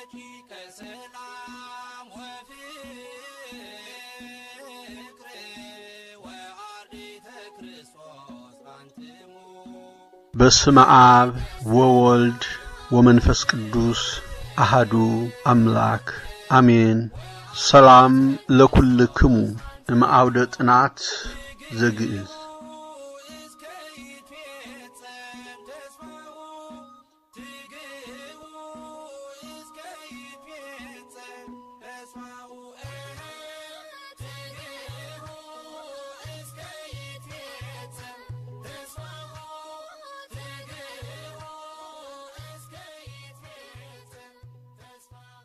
ረቂቀ ሰላም ወፍቅር ወአርዲተ ክርስቶስ አንትሙ በስመ አብ ወወልድ ወመንፈስ ቅዱስ አሃዱ አምላክ አሜን። ሰላም ለኩልክሙ እምአውደ ጥናት ዘግእዝ እስከ ይትፌጸም ተስፋሁ ትግህቡ እስከ ይትፌጸም ተስፋሁ ትግህቡ እስከ ይትፌጸም ተስፋሁ ትግህቡ እስከ ይትፌጸም ተስፋሁ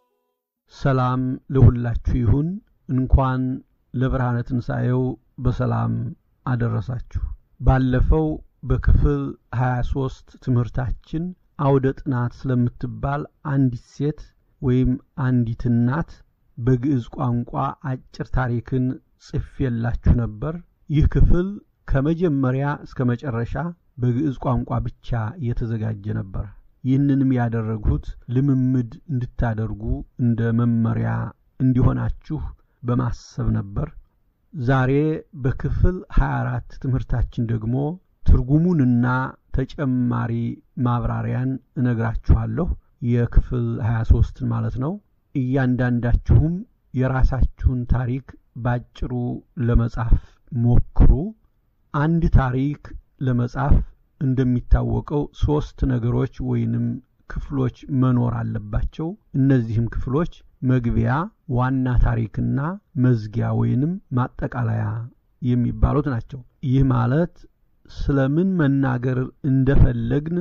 ሰላም ለሁላችሁ ይሁን። እንኳን ለብርሃነ ትንሣኤው በሰላም አደረሳችሁ። ባለፈው በክፍል 23 ትምህርታችን አውደ ጥናት ስለምትባል አንዲት ሴት ወይም አንዲት እናት በግዕዝ ቋንቋ አጭር ታሪክን ጽፌላችሁ ነበር። ይህ ክፍል ከመጀመሪያ እስከ መጨረሻ በግዕዝ ቋንቋ ብቻ የተዘጋጀ ነበር። ይህንንም ያደረግሁት ልምምድ እንድታደርጉ እንደ መመሪያ እንዲሆናችሁ በማሰብ ነበር። ዛሬ በክፍል 24 ትምህርታችን ደግሞ ትርጉሙንና ተጨማሪ ማብራሪያን እነግራችኋለሁ። የክፍል 23ን ማለት ነው። እያንዳንዳችሁም የራሳችሁን ታሪክ ባጭሩ ለመጻፍ ሞክሩ። አንድ ታሪክ ለመጻፍ እንደሚታወቀው ሶስት ነገሮች ወይንም ክፍሎች መኖር አለባቸው። እነዚህም ክፍሎች መግቢያ፣ ዋና ታሪክና መዝጊያ ወይንም ማጠቃለያ የሚባሉት ናቸው። ይህ ማለት ስለምን መናገር እንደፈለግን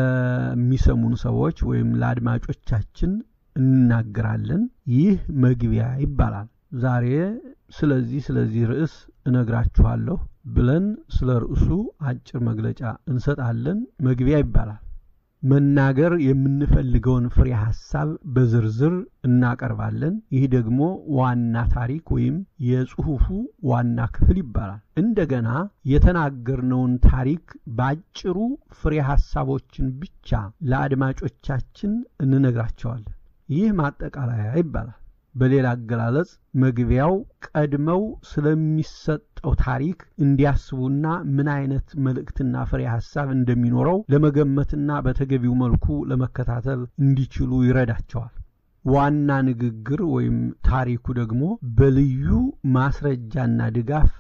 ለሚሰሙን ሰዎች ወይም ለአድማጮቻችን እንናገራለን። ይህ መግቢያ ይባላል። ዛሬ ስለዚህ ስለዚህ ርዕስ እነግራችኋለሁ ብለን ስለ ርዕሱ አጭር መግለጫ እንሰጣለን። መግቢያ ይባላል። መናገር የምንፈልገውን ፍሬ ሐሳብ በዝርዝር እናቀርባለን። ይህ ደግሞ ዋና ታሪክ ወይም የጽሑፉ ዋና ክፍል ይባላል። እንደገና የተናገርነውን ታሪክ ባጭሩ ፍሬ ሐሳቦችን ብቻ ለአድማጮቻችን እንነግራቸዋለን። ይህ ማጠቃለያ ይባላል። በሌላ አገላለጽ መግቢያው ቀድመው ስለሚሰጠው ታሪክ እንዲያስቡና ምን አይነት መልእክትና ፍሬ ሐሳብ እንደሚኖረው ለመገመትና በተገቢው መልኩ ለመከታተል እንዲችሉ ይረዳቸዋል። ዋና ንግግር ወይም ታሪኩ ደግሞ በልዩ ማስረጃና ድጋፍ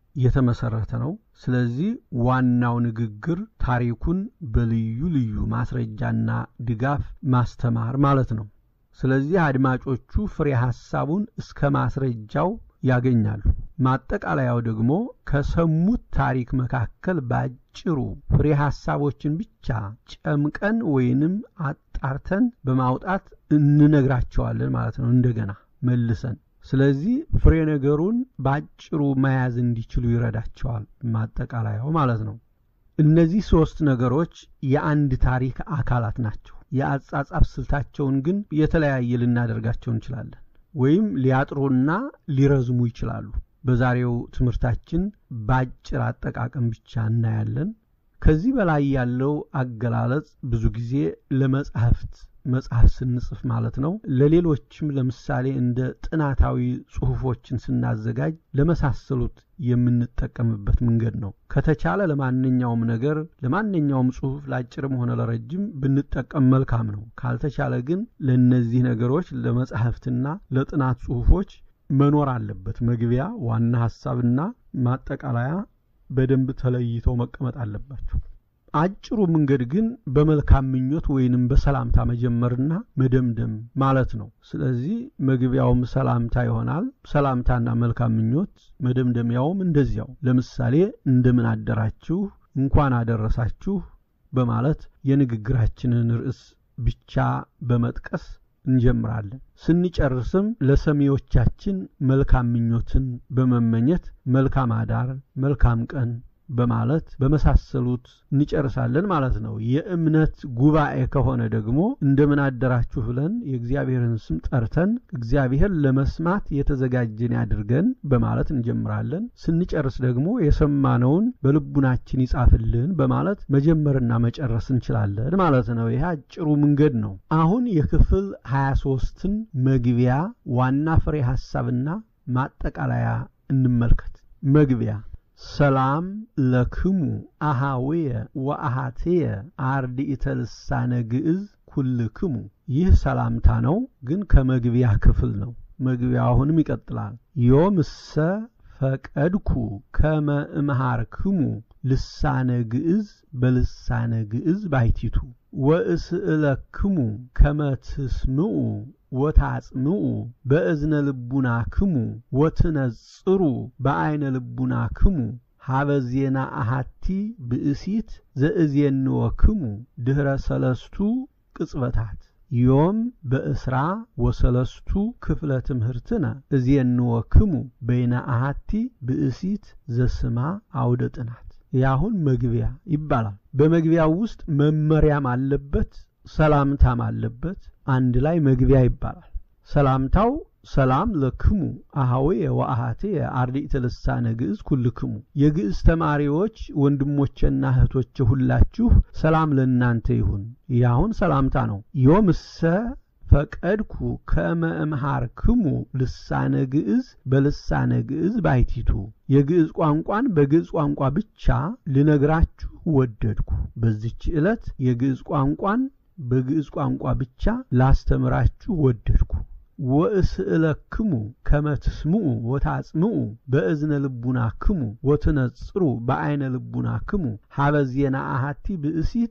የተመሰረተ ነው። ስለዚህ ዋናው ንግግር ታሪኩን በልዩ ልዩ ማስረጃና ድጋፍ ማስተማር ማለት ነው። ስለዚህ አድማጮቹ ፍሬ ሐሳቡን እስከ ማስረጃው ያገኛሉ። ማጠቃለያው ደግሞ ከሰሙት ታሪክ መካከል ባጭሩ ፍሬ ሐሳቦችን ብቻ ጨምቀን ወይንም አጣርተን በማውጣት እንነግራቸዋለን ማለት ነው። እንደገና መልሰን ስለዚህ ፍሬ ነገሩን ባጭሩ መያዝ እንዲችሉ ይረዳቸዋል። ማጠቃለያው ማለት ነው። እነዚህ ሦስት ነገሮች የአንድ ታሪክ አካላት ናቸው። የአጻጻፍ ስልታቸውን ግን የተለያየ ልናደርጋቸው እንችላለን፣ ወይም ሊያጥሩና ሊረዝሙ ይችላሉ። በዛሬው ትምህርታችን ባጭር አጠቃቀም ብቻ እናያለን። ከዚህ በላይ ያለው አገላለጽ ብዙ ጊዜ ለመጻሕፍት መጽሐፍ ስንጽፍ ማለት ነው። ለሌሎችም ለምሳሌ እንደ ጥናታዊ ጽሑፎችን ስናዘጋጅ ለመሳሰሉት የምንጠቀምበት መንገድ ነው። ከተቻለ ለማንኛውም ነገር ለማንኛውም ጽሑፍ ለአጭርም ሆነ ለረጅም ብንጠቀም መልካም ነው። ካልተቻለ ግን ለእነዚህ ነገሮች ለመጻሕፍትና ለጥናት ጽሑፎች መኖር አለበት። መግቢያ፣ ዋና ሐሳብና ማጠቃለያ በደንብ ተለይተው መቀመጥ አለባቸው። አጭሩ መንገድ ግን በመልካም ምኞት ወይንም በሰላምታ መጀመርና መደምደም ማለት ነው። ስለዚህ መግቢያውም ሰላምታ ይሆናል። ሰላምታና መልካም ምኞት፣ መደምደሚያውም እንደዚያው። ለምሳሌ እንደምን አደራችሁ፣ እንኳን አደረሳችሁ በማለት የንግግራችንን ርዕስ ብቻ በመጥቀስ እንጀምራለን። ስንጨርስም ለሰሚዎቻችን መልካም ምኞትን በመመኘት መልካም አዳር፣ መልካም ቀን በማለት በመሳሰሉት እንጨርሳለን ማለት ነው። የእምነት ጉባኤ ከሆነ ደግሞ እንደምን አደራችሁ ብለን የእግዚአብሔርን ስም ጠርተን እግዚአብሔር ለመስማት የተዘጋጀን ያድርገን በማለት እንጀምራለን። ስንጨርስ ደግሞ የሰማነውን በልቡናችን ይጻፍልን በማለት መጀመርና መጨረስ እንችላለን ማለት ነው። ይህ አጭሩ መንገድ ነው። አሁን የክፍል 23ን መግቢያ ዋና ፍሬ ሐሳብና ማጠቃለያ እንመልከት። መግቢያ ሰላም ለክሙ አሃውየ ወአሃትየ አርድእተ ልሳነ ግዕዝ ኩልክሙ። ይህ ሰላምታ ነው፣ ግን ከመግቢያ ክፍል ነው። መግቢያ አሁንም ይቀጥላል። ዮምሰ ፈቀድኩ ከመ እምሃርክሙ ልሳነ ግዕዝ በልሳነ ግዕዝ ባይቲቱ ወእስእለክሙ ከመ ትስምዑ ወታጽምዑ በእዝነ ልቡና ክሙ ወትነጽሩ በዐይነ ልቡና ክሙ ሀበ ዜና አሃቲ ብእሲት ዘእዜንወ ክሙ ድኅረ ሰለስቱ ቅጽበታት ዮም በእስራ ወሰለስቱ ክፍለ ትምህርትነ እዜንወ ክሙ በይነ አሃቲ ብእሲት ዘስማ አውደ ጥናት። ያሁን መግቢያ ይባላል። በመግቢያው ውስጥ መመሪያም አለበት፣ ሰላምታም አለበት። አንድ ላይ መግቢያ ይባላል። ሰላምታው ሰላም ለክሙ አሃዌየ ወአሃቴየ አርድእተ ልሳነ ግዕዝ ኩልክሙ። የግዕዝ ተማሪዎች ወንድሞቼና እህቶቼ ሁላችሁ ሰላም ለእናንተ ይሁን። ያሁን ሰላምታ ነው። ዮምሰ ፈቀድኩ ከመ እምሃርክሙ ልሳነ ግዕዝ በልሳነ ግዕዝ ባይቲቱ። የግዕዝ ቋንቋን በግዕዝ ቋንቋ ብቻ ልነግራችሁ ወደድኩ። በዚች ዕለት የግዕዝ ቋንቋን በግዕዝ ቋንቋ ብቻ ላስተምራችሁ ወደድኩ። ወእስእለክሙ ከመ ትስምዑ ወታጽምዑ በእዝነ ልቡና ክሙ ወትነጽሩ በዐይነ ልቡና ክሙ ሀበ ዜና አሃቲ ብእሲት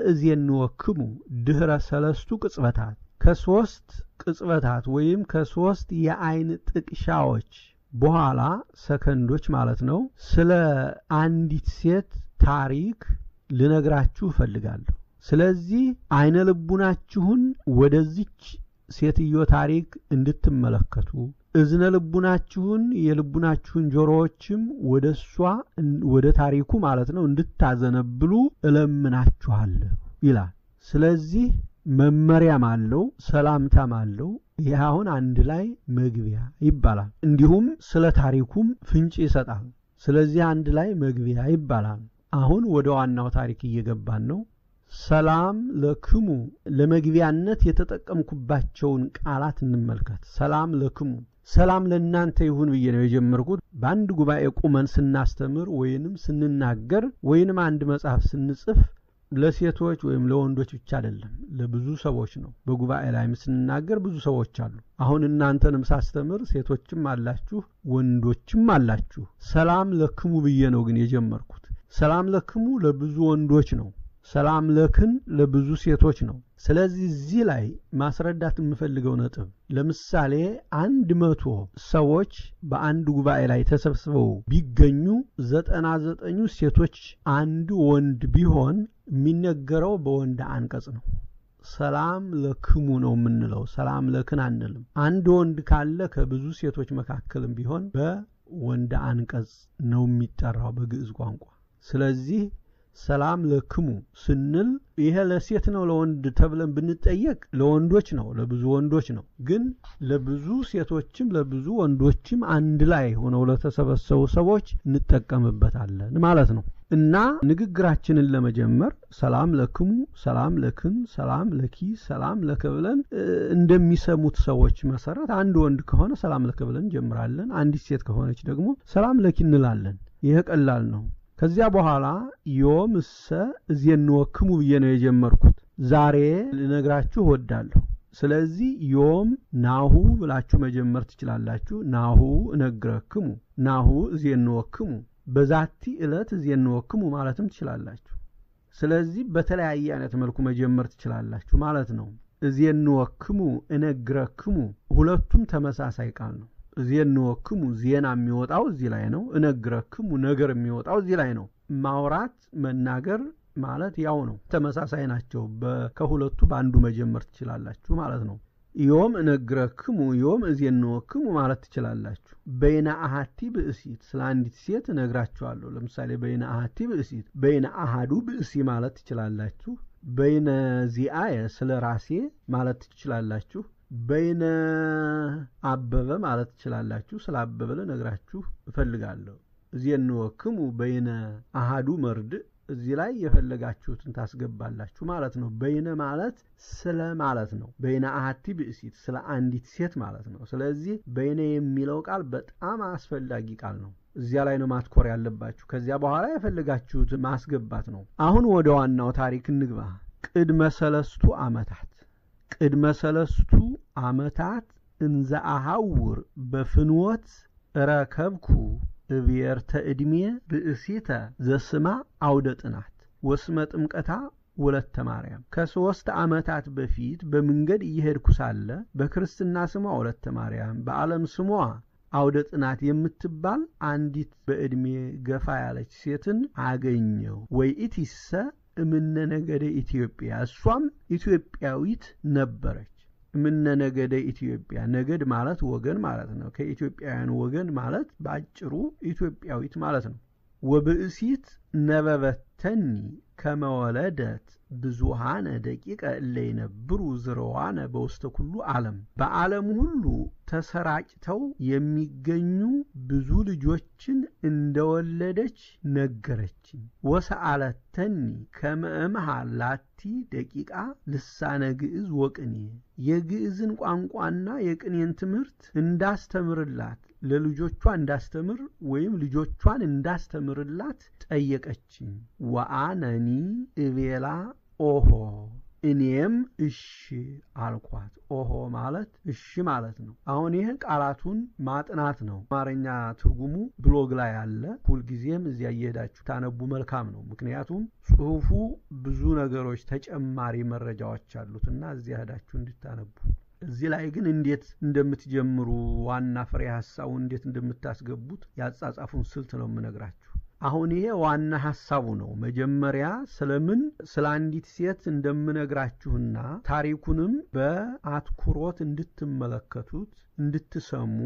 ዘእዜንወክሙ ድኅረ ሰለስቱ ቅጽበታት ከሦስት ቅጽበታት ወይም ከሦስት የዐይን ጥቅሻዎች በኋላ ሰከንዶች ማለት ነው። ስለ አንዲት ሴት ታሪክ ልነግራችሁ እፈልጋለሁ። ስለዚህ ዐይነ ልቡናችሁን ወደዚች ሴትዮ ታሪክ እንድትመለከቱ እዝነ ልቡናችሁን የልቡናችሁን ጆሮዎችም ወደ እሷ ወደ ታሪኩ ማለት ነው እንድታዘነብሉ እለምናችኋለሁ ይላል። ስለዚህ መመሪያም አለው፣ ሰላምታም አለው። ይህ አሁን አንድ ላይ መግቢያ ይባላል። እንዲሁም ስለ ታሪኩም ፍንጭ ይሰጣል። ስለዚህ አንድ ላይ መግቢያ ይባላል። አሁን ወደ ዋናው ታሪክ እየገባን ነው። ሰላም ለክሙ ለመግቢያነት የተጠቀምኩባቸውን ቃላት እንመልከት። ሰላም ለክሙ ሰላም ለእናንተ ይሁን ብዬ ነው የጀመርኩት። በአንድ ጉባኤ ቁመን ስናስተምር ወይንም ስንናገር ወይንም አንድ መጽሐፍ ስንጽፍ ለሴቶች ወይም ለወንዶች ብቻ አይደለም፣ ለብዙ ሰዎች ነው። በጉባኤ ላይም ስንናገር ብዙ ሰዎች አሉ። አሁን እናንተንም ሳስተምር ሴቶችም አላችሁ፣ ወንዶችም አላችሁ። ሰላም ለክሙ ብዬ ነው ግን የጀመርኩት። ሰላም ለክሙ ለብዙ ወንዶች ነው። ሰላም ለክን ለብዙ ሴቶች ነው። ስለዚህ እዚህ ላይ ማስረዳት የምፈልገው ነጥብ ለምሳሌ አንድ መቶ ሰዎች በአንድ ጉባኤ ላይ ተሰብስበው ቢገኙ ዘጠና ዘጠኙ ሴቶች አንድ ወንድ ቢሆን የሚነገረው በወንድ አንቀጽ ነው። ሰላም ለክሙ ነው የምንለው፣ ሰላም ለክን አንልም። አንድ ወንድ ካለ ከብዙ ሴቶች መካከልም ቢሆን በወንድ አንቀጽ ነው የሚጠራው በግዕዝ ቋንቋ። ስለዚህ ሰላም ለክሙ ስንል ይሄ ለሴት ነው ለወንድ ተብለን ብንጠየቅ ለወንዶች ነው፣ ለብዙ ወንዶች ነው። ግን ለብዙ ሴቶችም ለብዙ ወንዶችም አንድ ላይ ሆነው ለተሰበሰቡ ሰዎች እንጠቀምበታለን ማለት ነው። እና ንግግራችንን ለመጀመር ሰላም ለክሙ፣ ሰላም ለክን፣ ሰላም ለኪ፣ ሰላም ለከ ብለን እንደሚሰሙት ሰዎች መሰረት አንድ ወንድ ከሆነ ሰላም ለከ ብለን እንጀምራለን። አንዲት ሴት ከሆነች ደግሞ ሰላም ለኪ እንላለን። ይህ ቀላል ነው። ከዚያ በኋላ ዮም እሰ እዜንወክሙ ብዬ ነው የጀመርኩት። ዛሬ ልነግራችሁ እወዳለሁ። ስለዚህ ዮም ናሁ ብላችሁ መጀመር ትችላላችሁ። ናሁ እነግረክሙ፣ ናሁ እዜንወክሙ፣ በዛቲ ዕለት እዜንወክሙ ማለትም ትችላላችሁ። ስለዚህ በተለያየ አይነት መልኩ መጀመር ትችላላችሁ ማለት ነው። እዜንወክሙ፣ እነግረክሙ ሁለቱም ተመሳሳይ ቃል ነው። እዜንወክሙ ዜና የሚወጣው እዚህ ላይ ነው። እነግረክሙ ነገር የሚወጣው እዚህ ላይ ነው። ማውራት መናገር ማለት ያው ነው፣ ተመሳሳይ ናቸው። ከሁለቱ በአንዱ መጀመር ትችላላችሁ ማለት ነው። ዮም እነግረክሙ ዮም እዜንወክሙ ማለት ትችላላችሁ። በይነ አሃቲ ብእሲት ስለ አንዲት ሴት እነግራችኋለሁ። ለምሳሌ በይነ አሃቲ ብእሲት፣ በይነ አሃዱ ብእሲ ማለት ትችላላችሁ። በይነ ዚአየ ስለ ራሴ ማለት ትችላላችሁ። በይነ አበበ ማለት ትችላላችሁ። ስለ አበበ ልነግራችሁ እፈልጋለሁ። እዜንወክሙ በይነ አሃዱ መርድእ እዚህ ላይ የፈለጋችሁትን ታስገባላችሁ ማለት ነው። በይነ ማለት ስለ ማለት ነው። በይነ አሃቲ ብእሲት ስለ አንዲት ሴት ማለት ነው። ስለዚህ በይነ የሚለው ቃል በጣም አስፈላጊ ቃል ነው። እዚያ ላይ ነው ማትኮር ያለባችሁ። ከዚያ በኋላ የፈለጋችሁት ማስገባት ነው። አሁን ወደ ዋናው ታሪክ እንግባ። ቅድመ ሰለስቱ ዓመታት ቅድመ ሰለስቱ ዓመታት እንዘ አሐውር በፍንወት ረከብኩ እብየርተ ዕድሜ ብእሲተ ዘስማ አውደ ጥናት ወስመ ጥምቀታ ወለተ ማርያም ከሦስት ዓመታት በፊት በመንገድ እየሄድኩ ሳለ በክርስትና ስሟ ወለተ ማርያም በዓለም ስሟ አውደ ጥናት የምትባል አንዲት በዕድሜ ገፋ ያለች ሴትን አገኘው። ወይ ኢቲሰ እምነ ነገደ ኢትዮጵያ እሷም ኢትዮጵያዊት ነበረች። እምነ ነገደ ኢትዮጵያ ነገድ ማለት ወገን ማለት ነው። ከኢትዮጵያውያን ወገን ማለት በአጭሩ ኢትዮጵያዊት ማለት ነው። ወብእሲት ነበበተኒ ከመወለደት ብዙሃነ ደቂቀ እለ ይነብሩ ዝረዋነ በውስተ ኩሉ ዓለም በዓለም ሁሉ ተሰራጭተው የሚገኙ ብዙ ልጆችን እንደወለደች ነገረችኝ። ወሰአለተኒ ከመእምሃ ላቲ ደቂቃ ልሳነ ግዕዝ ወቅኔ የግዕዝን ቋንቋና የቅኔን ትምህርት እንዳስተምርላት ለልጆቿ እንዳስተምር ወይም ልጆቿን እንዳስተምርላት ጠየቀችኝ። ወአነኒ እቤላ ኦሆ እኔም እሺ አልኳት። ኦሆ ማለት እሺ ማለት ነው። አሁን ይህ ቃላቱን ማጥናት ነው። አማርኛ ትርጉሙ ብሎግ ላይ አለ። ሁልጊዜም እዚያ እየሄዳችሁ ታነቡ መልካም ነው። ምክንያቱም ጽሑፉ ብዙ ነገሮች ተጨማሪ መረጃዎች አሉት እና እዚያ ሄዳችሁ እንድታነቡ እዚህ ላይ ግን እንዴት እንደምትጀምሩ ዋና ፍሬ ሀሳቡ እንዴት እንደምታስገቡት ያጻጻፉን ስልት ነው የምነግራችሁ። አሁን ይሄ ዋና ሀሳቡ ነው። መጀመሪያ ስለምን ስለ አንዲት ሴት እንደምነግራችሁና ታሪኩንም በአትኩሮት እንድትመለከቱት፣ እንድትሰሙ፣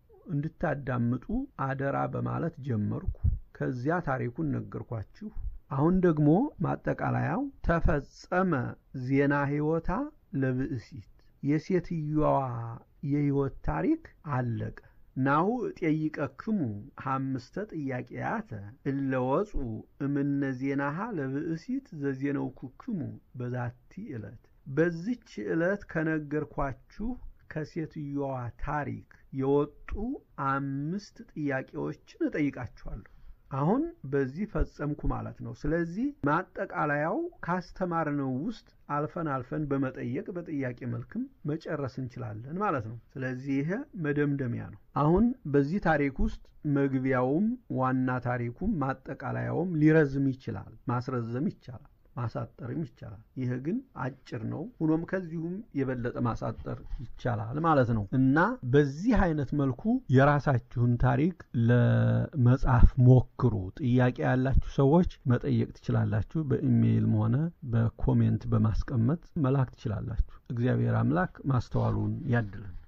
እንድታዳምጡ አደራ በማለት ጀመርኩ። ከዚያ ታሪኩን ነገርኳችሁ። አሁን ደግሞ ማጠቃለያው ተፈጸመ ዜና ሕይወታ ለብእሲት የሴትዮዋ የሕይወት ታሪክ አለቀ። ናሁ እጤይቀክሙ ሐምስተ ጥያቄያተ እለ ወፁ እምነ ዜናሃ ለብእሲት ዘዜነውኩክሙ በዛቲ ዕለት። በዚች ዕለት ከነገርኳችሁ ከሴትዮዋ ታሪክ የወጡ አምስት ጥያቄዎችን እጠይቃችኋለሁ። አሁን በዚህ ፈጸምኩ ማለት ነው። ስለዚህ ማጠቃለያው ካስተማርነው ውስጥ አልፈን አልፈን በመጠየቅ በጥያቄ መልክም መጨረስ እንችላለን ማለት ነው። ስለዚህ ይሄ መደምደሚያ ነው። አሁን በዚህ ታሪክ ውስጥ መግቢያውም ዋና ታሪኩም ማጠቃለያውም ሊረዝም ይችላል፣ ማስረዘም ይቻላል፣ ማሳጠርም ይቻላል። ይህ ግን አጭር ነው። ሆኖም ከዚሁም የበለጠ ማሳጠር ይቻላል ማለት ነው እና በዚህ አይነት መልኩ የራሳችሁን ታሪክ ለመጻፍ ሞክሩ። ጥያቄ ያላችሁ ሰዎች መጠየቅ ትችላላችሁ። በኢሜይልም ሆነ በኮሜንት በማስቀመጥ መላክ ትችላላችሁ። እግዚአብሔር አምላክ ማስተዋሉን ያድልን።